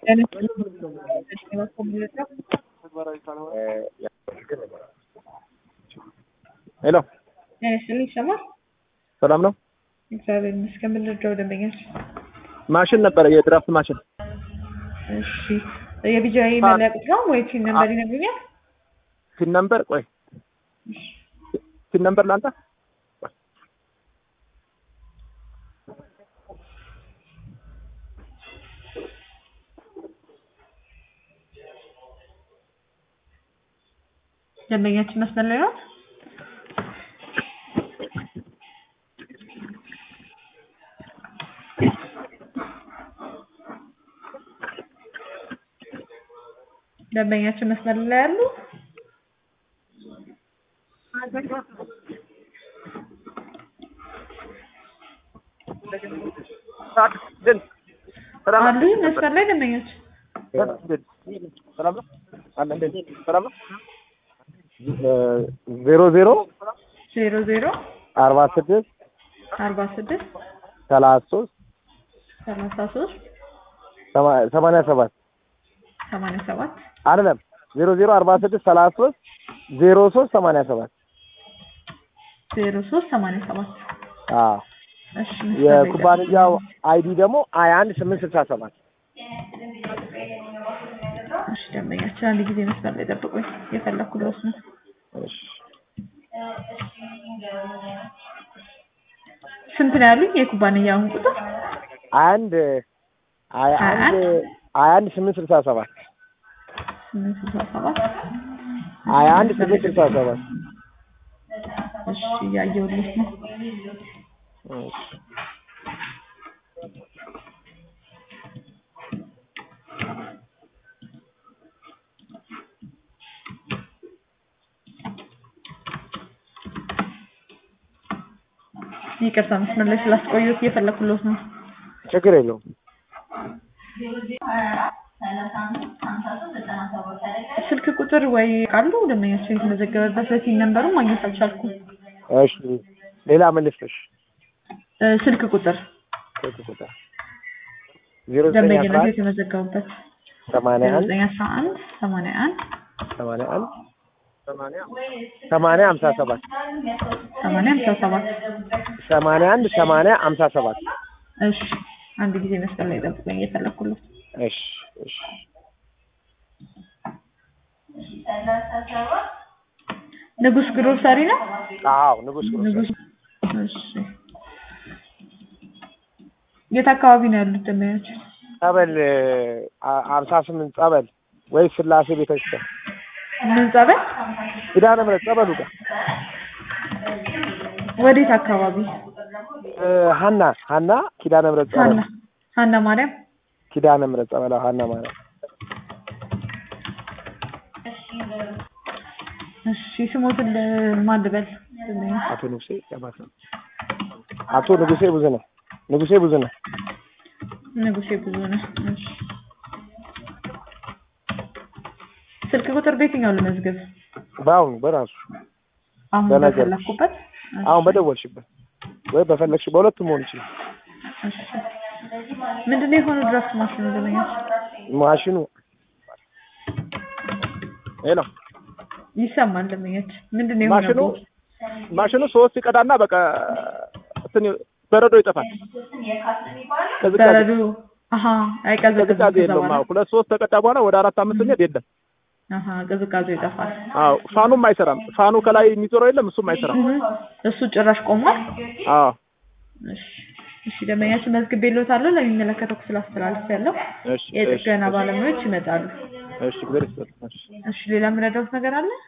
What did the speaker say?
ሄሎ ስል ይሰማል። ሰላም ነው። እግዚአብሔር ይመስገን። ምን ልርዳው ደንበኛች? ማሽን ነበረ የድራፍት ማሽን እሺ የቢጃይ መለያ ቁጥር ነው ወይ ቲን ነምበር ይነግሩኛል? ፒን ነምበር ቆይ ፒን ነምበር ላንተ ደንበኛችን መስመር ላይ ናት። ደንበኛችን መስመር ላይ ያሉ አሉ መስመር ላይ ደንበኛችን ሰላም ነው አለ እንዴት ሰላም ነው ዜሮ ዜሮ ዜሮ ዜሮ አርባ ስድስት አርባ ስድስት ሰላሳ ሶስት ሰላሳ ሶስት ሰማንያ ሰባት ሰማንያ ሰባት አይደለም ዜሮ ዜሮ አርባ ስድስት ሰላሳ ሶስት ዜሮ ሶስት ሰማንያ ሰባት ዜሮ ሶስት ሰማንያ ሰባት አዎ እሺ የኩባንያው አይዲ ደግሞ ሀያ አንድ ስምንት ስልሳ ሰባት እሺ ደንበኛችን አንድ ጊዜ መስመር ላይ ጠብቁኝ የፈለኩለት ነው እሺ ስንት ነው ያሉኝ የኩባንያውን ቁጥር አንድ ሀያ አንድ ሀያ አንድ ስምንት ስልሳ ሰባት ስምንት ስልሳ ሰባት ሀያ አንድ ስምንት ስልሳ ሰባት እሺ እያየሁልሽ ነው እሺ ይቅርታ መስመር ላይ ስላስቆየሁት እየፈለኩለት ነው ችግር የለውም ስልክ ቁጥር ወይ ቃሉ ደንበኛችን የተመዘገበበት በሲን ነንበሩን ማግኘት አልቻልኩም እሺ ሌላ ምን ልስጥሽ እ ስልክ ቁጥር ስልክ ቁጥር ዜሮ ዘጠኝ አስራ ደንበኝነት አንድ የተመዘገቡበት ሰማንያ አንድ ዘጠኝ አስራ አንድ ሰማንያ አንድ ሰማንያ አንድ ሰማንያ ሀምሳ ሰባት ሰማንያ ሃምሳ ሰባት ሰማንያ አንድ ሰማንያ ሀምሳ ሰባት እሺ አንድ ጊዜ መስመር ላይ ጠብቁኝ እየፈለኩለት እሺ እሺ ንጉስ ግሮሰሪ ነው አዎ ንጉስ ንጉስ እሺ የት አካባቢ ነው ያሉት ደንበኞች ጸበል ሀምሳ ስምንት ጸበል ወይ ስላሴ ቤተክርስቲያን ምን ጸበል ኪዳነ ምሕረት ጸበሉ ጋር ወዴት አካባቢ እ ሀና ሀና ኪዳነ ምሕረት ጸበል ሀና ሀና ማርያም ኪዳነ ምሕረት ጸበል አዎ፣ ሀና ማለት እሺ ስሞትን ማን ልበል አቶ ንጉሴ ያባሳ አቶ ንጉሴ ብዙነህ ንጉሴ ብዙነህ ንጉሴ ብዙ ነው እሺ ስልክ ቁጥር በየትኛው ልመዝግብ በአሁኑ በራሱ አሁን በነገር። በፈለኩበት አሁን በደወልሽበት ወይ በፈለግሽ በሁለቱም መሆን ይችላል። እሺ ምንድን ነው የሆነው ድራፍት ማሽኑ ደንበኞች ማሽኑ ሄሎ ይሰማል ደንበኞች ምንድን ነው ማሽኑ የሆነው ማሽኑ ሶስት ቀዳና በቃ እንትን በረዶ ይጠፋል። ቅዝቃዜ በረዶ አሀ አይቀዘቅዝም ቅዝቃዜ ከዛ የለውም። በኋላ አዎ ሁለት ሶስት ተቀዳ በኋላ ወደ አራት አምስት ስንሄድ የለም። አሀ ቅዝቃዜው ይጠፋል አዎ ፋኑም አይሰራም። ፋኑ ከላይ የሚዞረው የለም እሱም አይሰራም። እህ፣ እሱ ጭራሽ ቆሟል አዎ እሺ እሺ ደንበኛችን መዝግቤልዎታለሁ ለሚመለከተው ክፍል አስተላልፌያለሁ እሺ እሺ የጥገና ባለሙያዎች ይመጣሉ እሺ እግዚአብሔር ይስጥልኝ። እሺ እሺ ሌላ የምረዳዎት ነገር አለ